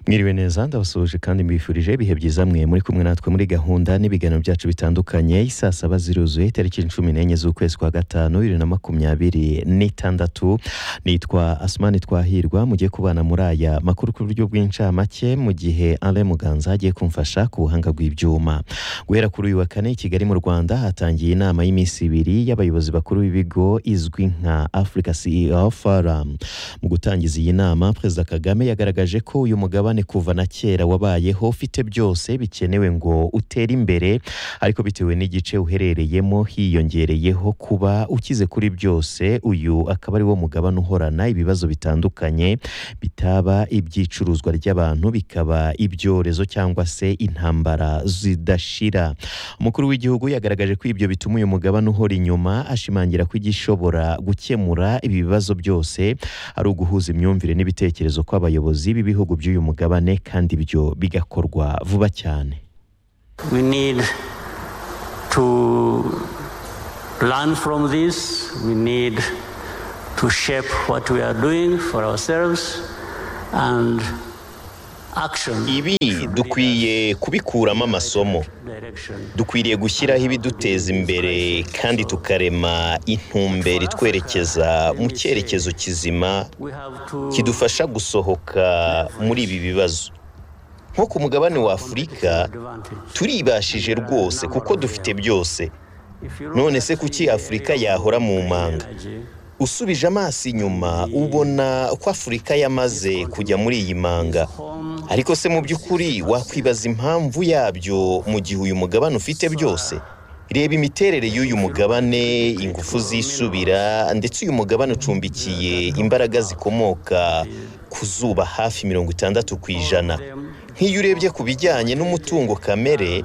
mwiriwe neza ndabasuhuje kandi mbifurije ibihe byiza mwe muri kumwe natwe muri gahunda n'ibiganiro byacu bitandukanye isaa saba ziruzuye itariki cumi n'enye z'ukwezi kwa gatanu bibiri na makumyabiri n'itandatu nitwa asumani twahirwa mugiye kubana muri aya makuru ku buryo bw'incamake mu gihe ale muganza agiye kumfasha ku buhanga bw'ibyuma guhera kuri uyu wa kane i kigali mu rwanda hatangiye inama y'iminsi ibiri y'abayobozi bakuru b'ibigo izwi nka africa ceo forum mu gutangiza iyi nama perezida kagame yagaragaje ko uyu mugabane kuva na kera wabayeho ufite byose bikenewe ngo utere imbere ariko bitewe n'igice uherereyemo hiyongereyeho kuba ukize kuri byose uyu akaba ari wo mugabane uhorana ibibazo bitandukanye bitaba iby'icuruzwa ry'abantu bikaba ibyorezo cyangwa se intambara zidashira umukuru w'igihugu yagaragaje ko ibyo bituma uyu mugabane uhora inyuma ashimangira ko igishobora gukemura ibi bibazo byose ari uguhuza imyumvire n'ibitekerezo kw'abayobozi b'ibihugu by'uyu mugabane kandi ibyo bigakorwa vuba cyane We need to learn from this. We need to shape what we are doing for ourselves and action. ibi dukwiye kubikuramo amasomo Direction. dukwiriye gushyiraho ibiduteza imbere kandi tukarema intumbero itwerekeza mu cyerekezo kizima We have to kidufasha gusohoka muri ibi bibazo nko ku mugabane wa afurika advantage. turibashije rwose kuko dufite byose If you look none se at kuki the afurika yahora mu manga energy, usubije amaso inyuma ubona ko afurika yamaze kujya muri iyi manga home, ariko se mu by'ukuri wakwibaza impamvu yabyo mu gihe uyu mugabane ufite byose reba imiterere y'uyu mugabane ingufu zisubira ndetse uyu mugabane ucumbikiye imbaraga zikomoka ku zuba hafi mirongo itandatu ku ijana nk'iyo urebye ku bijyanye n'umutungo kamere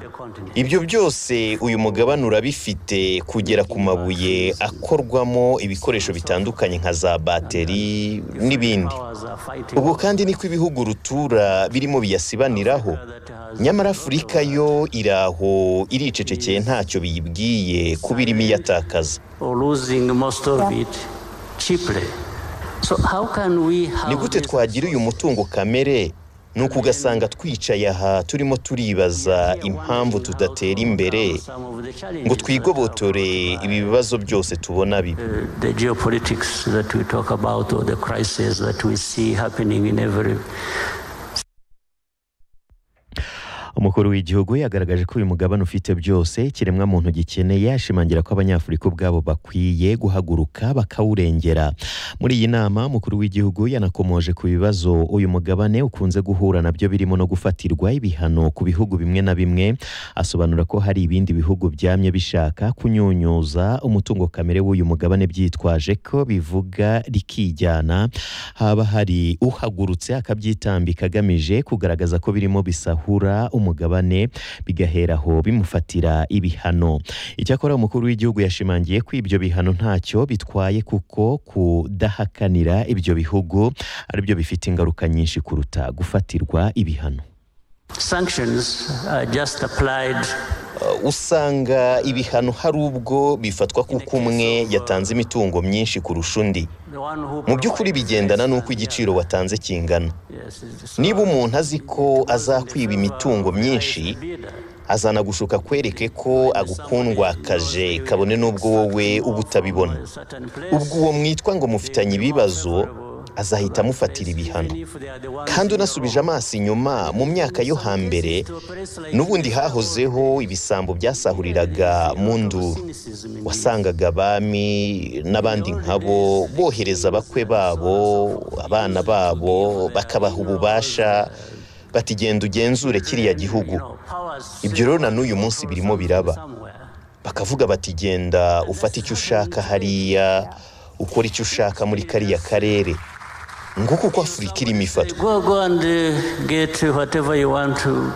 ibyo byose uyu mugabane urabifite kugera ku mabuye akorwamo ibikoresho bitandukanye nka za bateri n'ibindi powers are fighting ubwo kandi niko ibihugu rutura birimo biyasibaniraho that has nyamara afurika yo iri aho iricecekeye ntacyo biyibwiye kuba irimo iyatakaza or losing most of it cheaply. So how can we have ni gute this twagira uyu mutungo kamere ni uku ugasanga twicaye aha turimo turibaza impamvu tudatera imbere ngo twigobotore ibi bibazo byose tubona bibi the geopolitics that we talk about or the crisis that we see happening in every umukuru w'igihugu yagaragaje ko uyu mugabane ufite byose ikiremwamuntu gikeneye ashimangira ko abanyafurika ubwabo bakwiye guhaguruka bakawurengera muri iyi nama umukuru w'igihugu yanakomoje ku bibazo uyu mugabane ukunze guhura nabyo birimo no gufatirwa ibihano ku bihugu bimwe na bimwe asobanura ko hari ibindi bihugu byamye bishaka kunyunyuza umutungo kamere w'uyu mugabane byitwaje ko bivuga rikijyana haba hari uhagurutse akabyitambika agamije kugaragaza ko birimo bisahura umugabane bigaheraho bimufatira ibihano icyakora umukuru w'igihugu yashimangiye ko ibyo bihano ntacyo bitwaye kuko kudahakanira ibyo bihugu aribyo bifite ingaruka nyinshi kuruta gufatirwa ibihano sanctions are just applied Uh, usanga ibihano hari ubwo bifatwa kuko umwe yatanze imitungo myinshi kurusha undi the one who mu by'ukuri provides bigendana less n'uko than the igiciro watanze kingana other. Yes, it's- so niba umuntu azi ko in azakwiba favor imitungo of the myinshi highest bidder. azana gushuka akwereke ko agukundwakaje kabone n'ubwo wowe uba utabibona A certain place, ubwo uwo mwitwa ngo mufitanye ibibazo azahita amufatira ibihano even if they are the ones kandi in the unasubije amaso inyuma mu myaka yo hambere n'ubundi hahozeho ibisambo byasahuriraga mu nduru wasangaga abami n'abandi nkabo bohereza abakwe babo abana babo bakabaha ububasha bati genda ugenzure kiriya gihugu Ibyo rero na n'uyu munsi birimo biraba. bakavuga bati genda ufate icyo ushaka hariya ukora icyo ushaka muri kariya karere nguko uko afurika irimo ifatwa Go, go and uh, get whatever you want to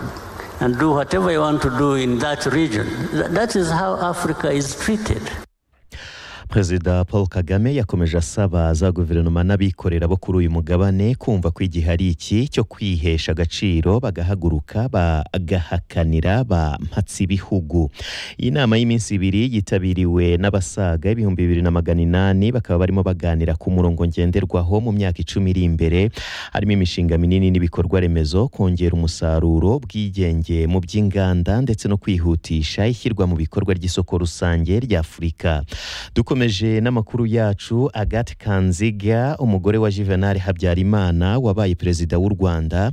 and do whatever you want to do in that region. Th- That is how Africa is treated. perezida paul kagame yakomeje asaba za guverinoma n'abikorera bo kuri uyu mugabane kumva ko igihe ari iki cyo kwihesha agaciro bagahaguruka bagahakanira ba mpatsi bihugu iyi nama y'iminsi ibiri yitabiriwe n'abasaga ibihumbi bibiri na magana inani bakaba barimo baganira ku murongo ngenderwaho mu myaka icumi iri imbere harimo imishinga minini n'ibikorwa remezo kongera umusaruro bwigenge mu by'inganda ndetse no kwihutisha ishyirwa mu bikorwa ry'isoko rusange rya afurika dukomeje n'amakuru yacu agathe kanziga umugore wa juvenal habyarimana wabaye perezida w'u rwanda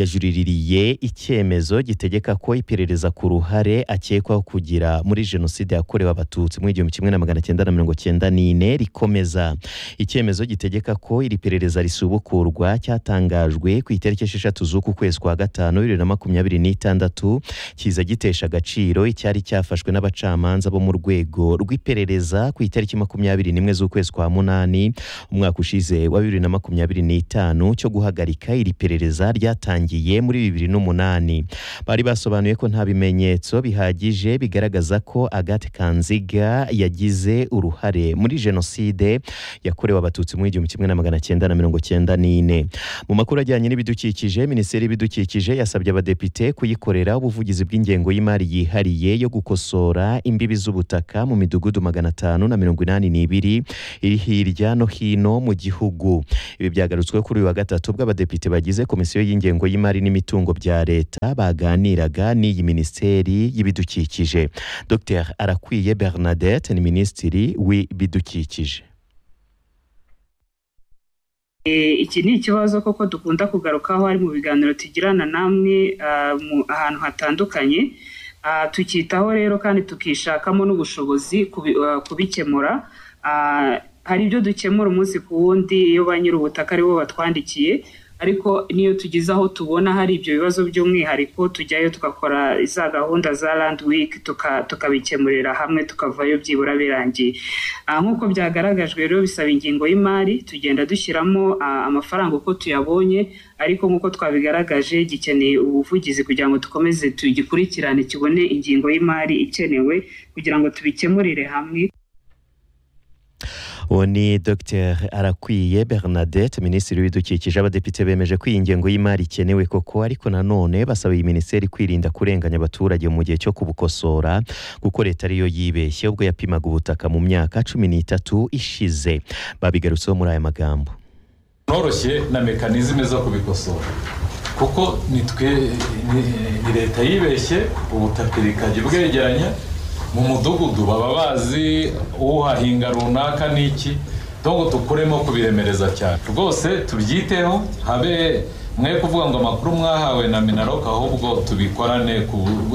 yajuriririye icyemezo gitegeka ko iperereza ku ruhare akekwaho kugira muri jenoside yakorewe abatutsi mu igihumbi kimwe na magana cyenda na mirongo cyenda n'ine rikomeza icyemezo gitegeka ko iri perereza risubukurwa cyatangajwe ku itariki esheshatu z'uku kwezi kwa gatanu bibiri na makumyabiri n'itandatu kiza gitesha agaciro icyari cyafashwe n'abacamanza bo mu rwego rw'iperereza ku itariki makumyabiri n'imwe z'ukwezi kwa munani umwaka ushize wa bibiri na makumyabiri n'itanu cyo guhagarika iri perereza ryatangiye muri bibiri n'umunani bari basobanuye ko nta bimenyetso bihagije bigaragaza ko agathe kanziga yagize uruhare muri jenoside yakorewe abatutsi mu igihumbi kimwe na magana cyenda na mirongo cyenda n'ine mu makuru ajyanye n'ibidukikije minisiteri y'ibidukikije yasabye abadepite kuyikorera ubuvugizi bw'ingengo y'imari yihariye yo gukosora imbibi z'ubutaka mu midugudu magana atanu na mirongo inani n'ibiri iri hirya no hino mu gihugu ibi byagarutswe kuri uyu wa gatatu ubwo abadepite bagize komisiyo y'ingengo y'imari n'imitungo bya leta baganiraga n'iyi minisiteri y'ibidukikije dr arakwiye bernadette ni minisitiri w'ibidukikije iki ni ikibazo koko dukunda kugarukaho ari mu biganiro tugirana namwe ahantu hatandukanye tukitaho rero kandi tukishakamo n'ubushobozi kubikemura hari ibyo dukemura umunsi ku wundi iyo ba nyiri ubutaka aribo batwandikiye ariko n'iyo tugeze aho tubona hari ibyo bibazo by'umwihariko tujyayo tugakora za gahunda za land week tukabikemurira hamwe tukavayo byibura birangiye nk'uko byagaragajwe rero bisaba ingingo y'imari tugenda dushyiramo amafaranga uko tuyabonye ariko nk'uko twabigaragaje gikeneye ubuvugizi kugira ngo dukomeze tugikurikirane kibone ingingo y'imari ikenewe kugira ngo tubikemurire hamwe uwo ni dr arakwiye bernadette minisitiri w'ibidukikije abadepite bemeje ko iyi ngengo y'imari ikenewe koko ariko nanone basaba iyi minisiteri kwirinda kurenganya abaturage mu gihe cyo kubukosora kuko leta ariyo yibeshye ubwo yapimaga ubutaka mu myaka cumi n'itatu ishize babigarutseho muri aya magambo noroshye na mekanizme zo kubikosora kuko ni leta yibeshye ubutaka ikajya ubwegeranya mu mudugudu baba bazi uhahinga runaka n'iki ntabwo dukuremo kubiremereza cyane rwose tubyiteho habe mwe kuvuga ngo amakuru mwahawe na minaroka ahubwo tubikorane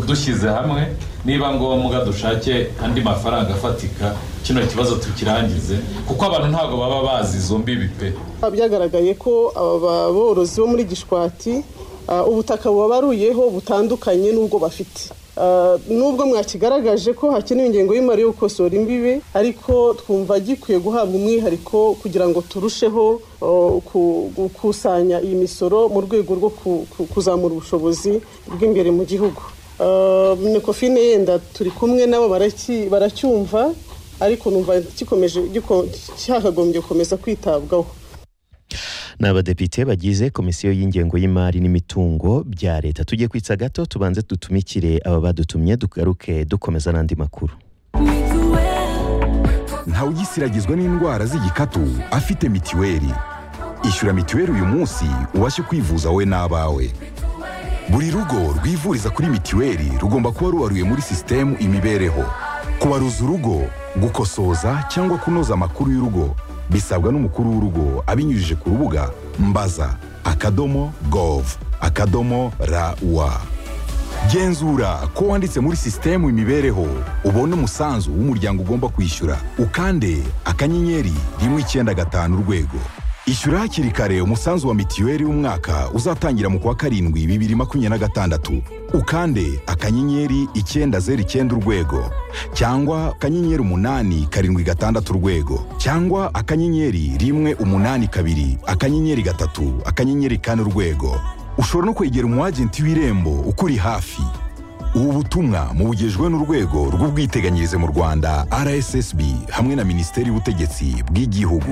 dushyize hamwe niba ngombwa dushake andi mafaranga afatika kino kibazo tukirangize kuko abantu ntabwo baba bazi izo mbibi pe byagaragaye ko aba borozi bo muri gishwati ubutaka bubabaruyeho butandukanye n'ubwo bafite nubwo mwakigaragaje ko hakenewe ingengo y'imari yo gukosora imbibi ariko twumva gikwiye guhabwa umwihariko kugira ngo turusheho gukusanya iyi misoro mu rwego rwo kuzamura ubushobozi bw'imbere mu gihugu nekofine yenda turi kumwe nabo baracyumva ariko numva gikomeje cyakagombye gukomeza kwitabwaho ni abadepite bagize komisiyo y'ingengo y'imari n'imitungo bya leta tujye kwitsa gato tubanze dutumikire aba badutumye dugaruke dukomeza n'andi makuru ntawugisiragizwa n'indwara z'igikatu afite mitiweli ishyura mitiweli uyu munsi ubashe kwivuza we n'abawe buri rugo rwivuriza kuri mitiweli rugomba kuba rubaruye muri sisitemu imibereho kubaruza urugo gukosoza cyangwa kunoza amakuru y'urugo bisabwa n'umukuru w'urugo abinyujije ku rubuga mbaza akadomo gov akadomo rawa genzura ko wanditse muri sisitemu imibereho ubona umusanzu w'umuryango ugomba kwishyura ukande akanyenyeri rimwe icyenda gatanu urwego ishyura hakiri kare umusanzu wa mitiweli w'umwaka uzatangira mu kwa karindwi bibiri makumyabiri na gatandatu ukande akanyenyeri icyenda zeru icyenda urwego cyangwa akanyenyeri umunani karindwi gatandatu urwego cyangwa akanyenyeri rimwe umunani kabiri akanyenyeri gatatu akanyenyeri kane urwego ushobora no kwegera umu agenti w'irembo ukuri hafi ubu butumwa mubugejwe n'urwego rw'ubwiteganyirize mu rwanda rssb hamwe na minisiteri y'ubutegetsi bw'igihugu